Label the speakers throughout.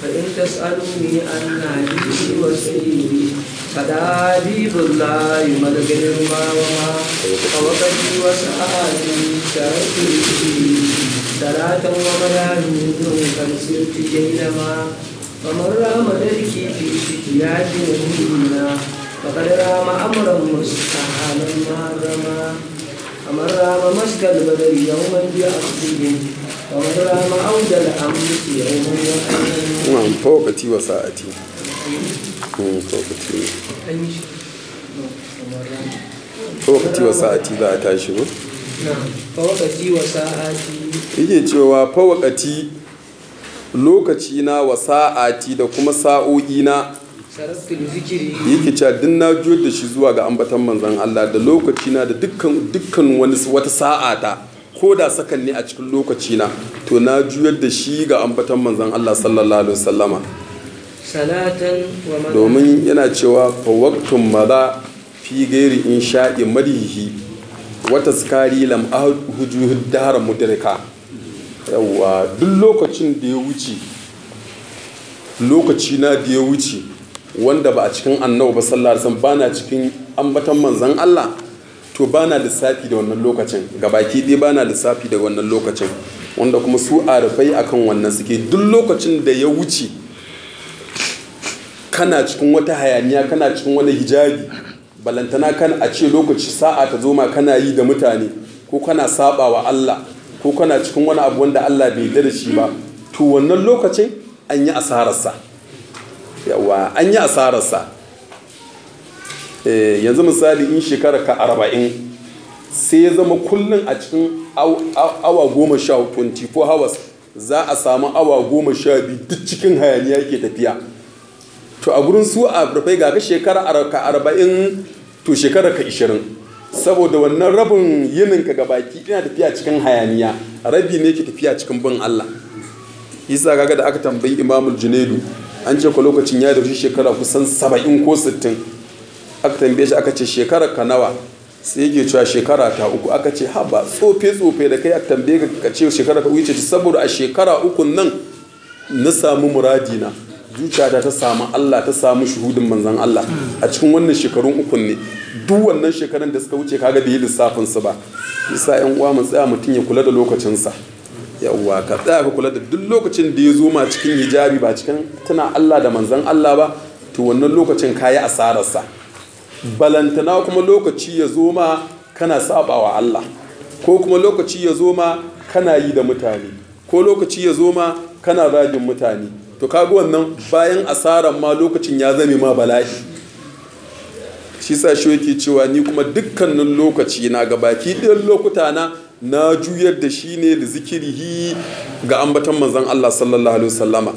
Speaker 1: فإن تسألوني عن نبي وسيدي فدا حبيب الله ملك ما وما ووقتي وسعادي شرفت به صلاة ومدام قد سرت جيلما ومن رام ذلك في شكيات نبينا فقد رام أمرا مستحالا ما رمى ومن رام مسك البدر يوما بأخذهم ومن رام عود الأمس يوما وأيما
Speaker 2: na'am fawqati wa sa'ati Mm, fawqati fawqati wa sa'ati za a tashi ba
Speaker 1: نعم فوقتي وساعاتي
Speaker 2: yake cewa fawqati lokaci na wa sa'ati da kuma sa'o'i na
Speaker 1: سرقت لذكري
Speaker 2: yake cewa duk na juyar da shi zuwa ga ambatan manzon Allah da lokaci na da dukkan dukkan wani wata sa'a ta ko da sakan ne a cikin lokaci na to na juyar da shi ga ambatan manzon Allah sallallahu alaihi wasallama
Speaker 1: صلاة ومن
Speaker 2: domin yana cewa fawaktun maza fi gairi in sha'i madihi wata skari lam huju dahar mudirka yawa duk lokacin da ya wuce lokaci na da ya wuce wanda ba a cikin annabi ba sallallahu alaihi wasallam bana cikin ambatan manzon Allah to bana lissafi da wannan lokacin gabaki ɗaya bana lissafi da wannan lokacin wanda kuma su arifai akan wannan suke duk lokacin da ya wuce kana cikin wata hayaniya kana cikin wani hijabi balantana kan a ce lokaci sa'a ta zo ma kana yi da mutane ko kana saba wa Allah ko kana cikin wani abu wanda Allah bai yarda da shi ba to wannan lokacin an yi asararsa yawa an yi asararsa Eh, yanzu misali in shekara ka arba'in sai ya zama kullum a cikin aw- aw- awa goma sha 24 hours za a samu awa goma sha biyu duk cikin hayaniya ke tafiya to a gurin su a rufai ga ka shekara ar- ka arba'in to shekara ka ishirin saboda wannan rabin yinin ka gabaki ina tafiya cikin hayaniya rabi ne ke tafiya cikin bin Allah isa kaga da aka tambayi imamul junaidu an ce ko lokacin ya dauki shekara kusan saba'in ko sittin aka tambaye shi aka ce shekara ka nawa sai yake cewa shekara ta uku aka ce haba tsofe tsofe da kai aka tambaye ka ka ce shekara ka wuce saboda a shekara uku nan na samu muradina zuciyata ta samu Allah ta samu shuhudin manzan Allah a cikin wannan shekarun ukun ne duk wannan shekarun da suka wuce kaga bai yi lissafin su ba yasa yan uwa mu tsaya mutum ya kula da lokacinsa yawwa ka tsaya ka kula da duk lokacin da ya zo ma cikin hijabi ba cikin tuna Allah da manzan Allah ba to wannan lokacin kayi asararsa balantana kuma lokaci ya zo ma kana sabawa Allah ko kuma lokaci ya zo ma kana yi da mutane ko lokaci ya zo ma kana zagin mutane to kaga wannan bayan asaran ma lokacin ya zame ma bala'i shi sa shi yake cewa ni kuma dukkanin lokaci na ga baki ɗayan lokuta na na juyar da shi ne da zikirihi ga ambatan manzon Allah sallallahu alaihi wasallama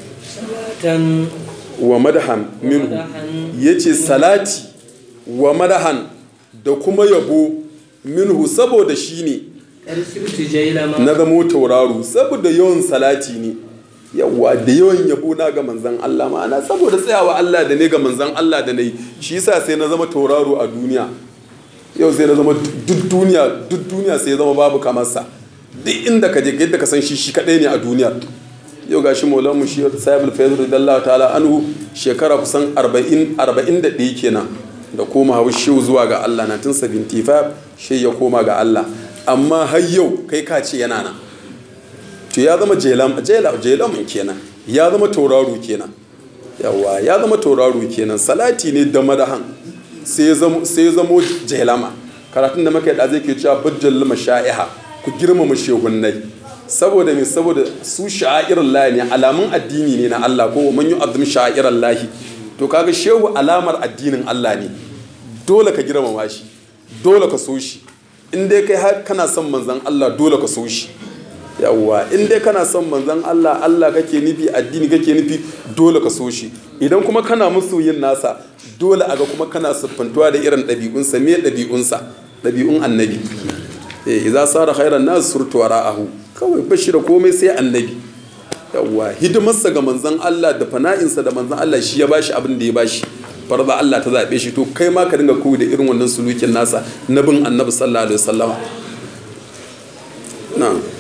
Speaker 1: صلاة
Speaker 2: wa madahan minhu yace salati wa madahan da kuma yabo minhu saboda shi ne
Speaker 1: أرسلت جيلما
Speaker 2: na zamo tauraro saboda yawan salati ne yawa da yawan yabo na ga manzan Allah ma'ana saboda tsayawa Allah da ne ga manzan Allah da nayi shi yasa sai na zama tauraro a duniya yau sai na zama duk duniya duk duniya sai ya zama babu kamarsa duk inda ka je yadda ka san shi shi kadai ne a duniya yau gashi maulan mu shi sahibul fayz radiyallahu ta'ala anhu shekara kusan 40 41 kenan da koma hawa shehu zuwa ga Allah 1975 shi ya koma ga Allah amma har yau kai ka ce yana nan to ya zama jelam jelam kenan ya zama tauraro kenan yawa ya zama tauraro kenan salati ne da madahan sai ya zamo jelama karatun da muka yi da zai ke cewa bajjal masha'iha ku girmama shehunnai saboda me saboda su sha'irar lahi ne alamun addini ne na Allah ko man yi azum sha'irar lahi to kaga shehu alamar addinin Allah ne dole ka girmama shi dole ka so shi in dai kai har kana son manzan Allah dole ka so shi yawwa in dai kana son manzan Allah Allah kake nufi addini kake nufi dole ka so shi idan kuma kana musu yin nasa dole aga kuma kana siffantuwa da irin ɗabi'unsa me ɗabi'unsa ɗabi'un annabi eh idza sara khairan nas surtu wara'ahu kawai bashi da komai sai annabi yawwa hidimarsa ga manzan Allah da fana'insa da manzan Allah shi ya bashi abin da ya bashi farza Allah ta zaɓe shi to kai ma ka dinga koyi da irin wannan sulukin nasa na bin annabi sallallahu alaihi wasallama na'am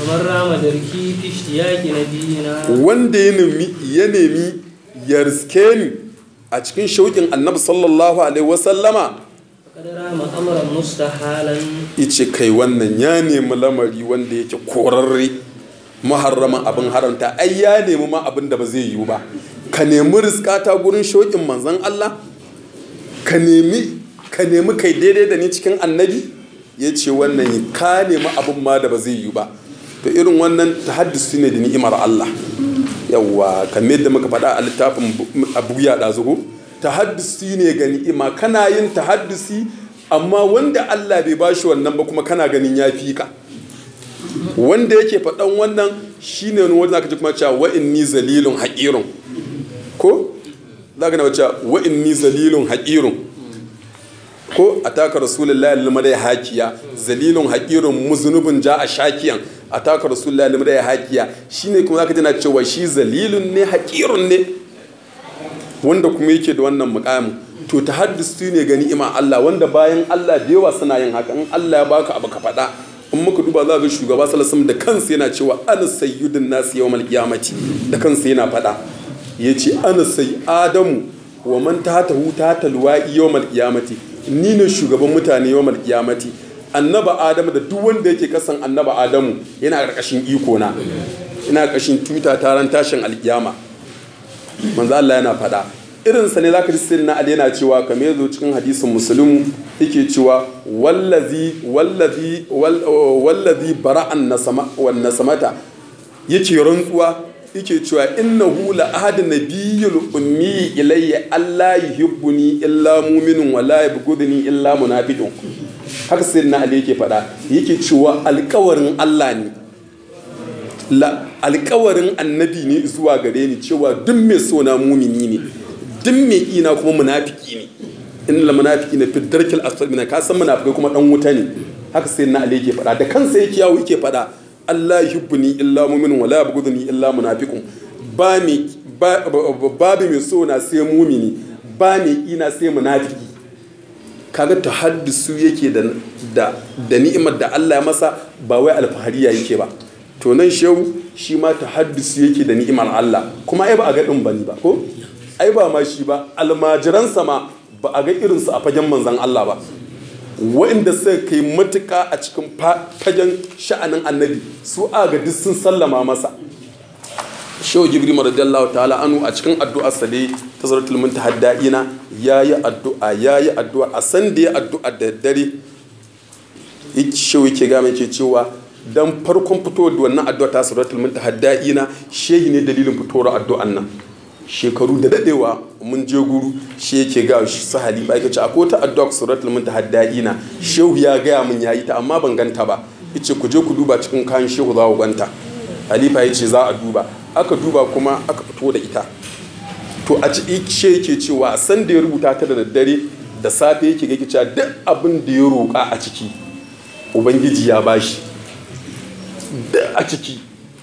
Speaker 1: ومن رام دركي في اشتياق نبينا
Speaker 2: wanda ya nemi ya nemi ya riske ni a cikin shauƙin annabi sallallahu alaihi wasallama
Speaker 1: فقد رام أمرا مستحالا
Speaker 2: ice kai wannan ya nemi lamari wanda yake korarre muharraman abin haramta ai ya nemi ma abin da ba zai yiwu ba ka nemi riskata gurin shauƙin manzon Allah ka nemi ka nemi kai daidai da ni cikin annabi ya ce wannan ka nemi abin ma da ba zai yiwu ba to irin wannan tahaddusi ne da ni'imar Allah yawwa kamar yadda muka faɗa a littafin abu ya ɗazuhu tahaddusi ne ga ni'ima kana yin tahaddusi amma wanda Allah bai bashi wannan ba kuma kana ganin ya fi ka wanda yake faɗan wannan shine wani wanda zaka ji kuma cewa wa inni zalilun haqirun ko zaka na cewa wa inni zalilun haqirun ko ataka rasulullahi limadai hakiya zalilun haqirun muznubun ja a shakiyan ataka rasulullahi limadai hakiya shine kuma zaka ji na cewa shi zalilun ne haqirun ne wanda kuma yake da wannan mukamin to ta haddisu ne ga ni'ima Allah wanda bayan Allah da yawa suna yin haka in Allah ya baka abu ka faɗa in muka duba za ga shugaba sallallahu da kansa yana cewa ana sayyidun nasi yawmal qiyamati da kansa yana faɗa yace ana sai adamu wa man tahtahu tahtal wa'i yawmal qiyamati ni ne shugaban mutane yawmal qiyamati annaba adamu da duk wanda yake kasan annaba adamu yana karkashin iko na ina karkashin tuta taron tashin alkiyama manzo Allah yana faɗa irinsa ne zaka ji sirrin na Ali yana cewa kamar yazo cikin hadisin muslimu yake cewa wallazi wallazi wallazi bara'an nasama wan nasamata yake rantsuwa yake cewa innahu la ahadun nabiyyul ummi ilayya alla yuhibbuni illa mu'minun wa la yabghuduni illa munafiqun haka sirrin na Ali yake faɗa yake cewa alƙawarin Allah ne alkawarin annabi ne zuwa gare ni cewa duk mai so na mumini ne duk mai ina kuma munafiki ne in la munafiki ne fi darkil asfal min ka san munafikai kuma dan wuta ne haka sai na ali yake faɗa da kansa yake yawo yake faɗa Allah yuhibbuni illa mu'minun wala yabghuduni illa munafiqun ba mi babu mai so na sai mumini ba mai ina sai munafiki kaga tahaddusu yake da da da ni'imar da Allah ya masa ba wai alfahariya yake ba to nan shehu shi ma ta haddisu yake da ni'imar Allah kuma ai ba a ga ɗin bani ba ko ai ba ma shi ba almajiransa ma ba a ga irinsu a fagen manzan Allah ba wa'inda suka kai matuka a cikin fagen sha'anin annabi su a ga duk sun sallama masa shehu jibril radiyallahu ta'ala anu a cikin addu'ar sa dai ta zaratul muntahaddina yayi addu'a yayi addu'a a san da ya addu'a da dare shehu yake ga mai ke cewa dan farkon fitowar da wannan addu'a ta suratul muntahaddina shehi ne dalilin fitowar addu'an nan shekaru da dadewa mun je guru shi yake ga su halifa yake ce akwai ta addu'a suratul muntahaddina shehu ya gaya mun yayi ta amma ban ganta ba yace ku je ku duba cikin kayan shehu za ku ganta halifa yace za a duba aka duba kuma aka fito da ita to a ci she yake cewa san da ya rubuta ta da daddare da safe yake ga cewa duk abin da ya roƙa a ciki ubangiji ya bashi da a ciki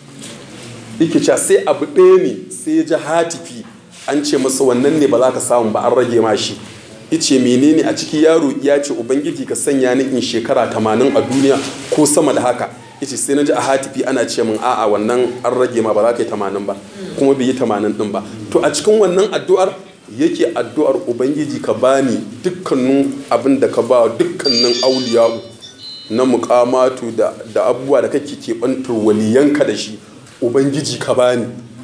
Speaker 2: yake cewa sai abu ɗaya ne sai ya ji hatifi an ce masa wannan ne ba za ka samu ba an rage ma shi ice menene a ciki yaro ya ce ubangiji ka sanya ni in shekara tamanin a duniya ko sama da haka ice sai na ji a hatifi ana ce min a'a wannan an rage ma ba za ka yi tamanin ba kuma bai yi tamanin din ba to a cikin wannan addu'ar yake addu'ar ubangiji ka bani dukkanin abin da ka ba dukkanin auliya'u na mukamatu da, da abubuwa da kake keɓantar waliyanka da shi ubangiji ka bani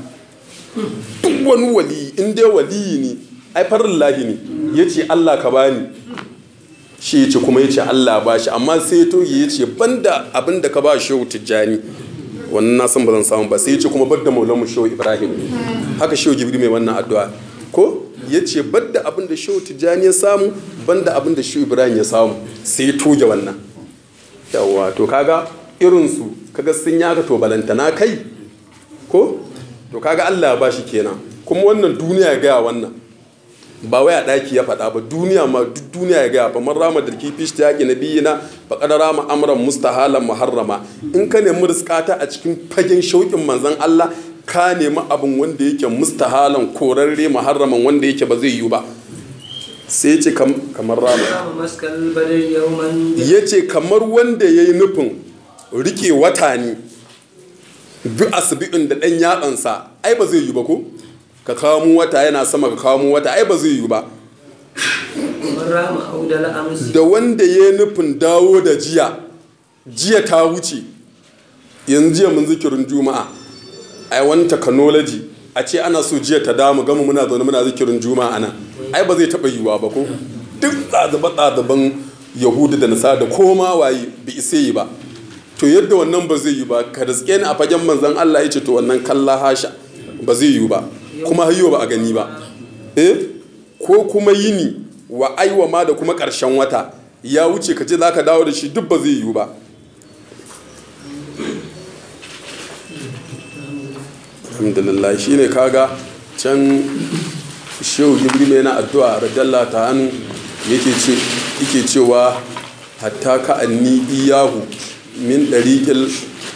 Speaker 2: duk wani wali in dai waliyi ne ai farin lahi ne ya ce allah ka bani shi ya ce kuma ya ce allah ba shi amma sai ya toge ya ce banda abin da ka ba shehu tijjani wannan na san ba zan samu ba sai ya ce kuma bar da maulamu shehu ibrahim haka shehu jibril mai wannan addu'a ko ya ce bar da abin da shehu tijjani ya samu banda abin da shehu ibrahim ya samu sai ya toge wannan yawwa to kaga irinsu kaga sun yaka to balantana kai ko to kaga Allah ya bashi kenan kuma wannan duniya ya gaya wannan ba wai a ɗaki ya faɗa ba duniya ma duk duniya ya gaya ba man rama da kifi shi yaƙi na biyina ba kada rama amran mustahalan muharrama in ka nemi riskata a cikin fagen shauƙin manzon Allah ka nemi abin wanda yake mustahalan korarre muharraman wanda yake ba zai yiwu ba sai ce kamar rama ya ce kamar wanda ya yi nufin rike wata ne bi asbi'in da ɗan yatsansa ai ba zai yi ba ko ka kawo mu wata yana sama ka kawo mu wata ai ba zai yi ba
Speaker 1: ومن رام عود الأمس
Speaker 2: da wanda ya nufin dawo da jiya jiya ta wuce yanzu jiya mun zikirin juma'a a wani technology a ce ana so jiya ta damu gama muna zaune muna zikirin juma'a nan ai ba zai taɓa yiwuwa ba ko duk tsadaban yahudu da nasa da koma waye bi isa yi ba to yadda wannan ba zai yi ba ka riske ni a fagen manzan Allah ya ce to wannan kalla hasha ba zai yi ba kuma hayyo ba a gani ba eh ko kuma yini wa aiwa ma da kuma ƙarshen wata ya wuce ka ce za ka dawo da shi duk ba zai yiwu ba alhamdulillah shi ne kaga can shehu jibril yana addu'a radiyallahu ta hannu yake cewa hatta ka anni iyahu min ɗariƙil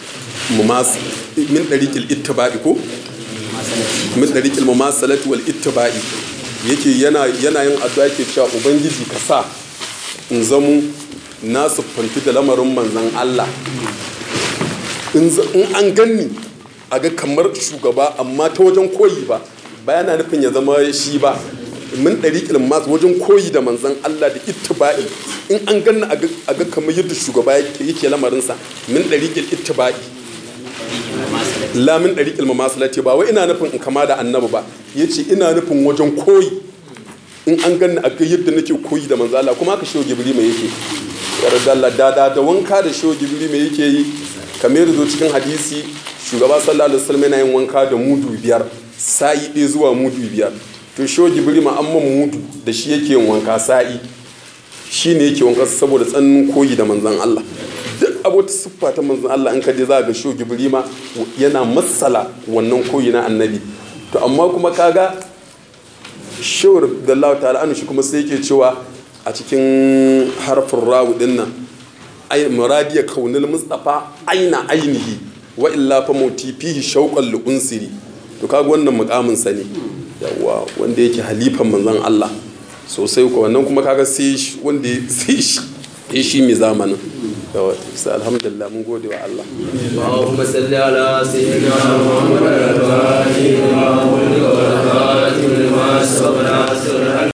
Speaker 2: min ɗariƙil ittiba'i ko min ɗariƙil mumasalati wal ittiba'i yake yana yin addu'a yake cewa ubangiji ka sa in zamu na siffanti da lamarin manzan Allah in an ganni a ga kamar shugaba amma ta wajen koyi ba bayana nufin ya zama shi ba min ɗariƙil masu wajen koyi da manzan Allah da ittiba'i in an ganni a ga kamar yadda shugaba yake lamarinsa min ɗariƙil ittiba'i lamin ɗariƙil mamasalati ba wai ina nufin in kama da annabi ba ya ce ina nufin wajen koyi in an ganni a ga yadda nake koyi da manzo Allah kuma haka shehu gibri mai yake yarda Allah da da da wanka da shehu gibri mai yake yi kamar zo cikin hadisi shugaba sallallahu alaihi wasallam yana yin wanka da mudu biyar sa'i ɗaya zuwa mudu biyar to shehu gibri ma amman mudu da shi yake yin wanka sa'i shi ne yake wanka saboda tsannin koyi da manzon Allah duk abota siffa ta manzon Allah in ka je za ga shehu gibri ma yana matsala wannan koyi na annabi to amma kuma kaga shawar da Allah ta'ala anu shi kuma sai yake cewa a cikin harfin rawu din nan ay muradiya kaunil mustafa aina ainihi wa illa fa mauti fihi shauqan li unsiri to kaga wannan mukamin sa ne yawa wanda yake halifan manzon Allah sosai ko wannan kuma kaga sai wanda sai shi shi mai zamanin yawa sai alhamdulillah mun gode wa Allah
Speaker 1: اللهم صل على سيدنا محمد الفاتح لما ولد والخاتم لما سبق ناصر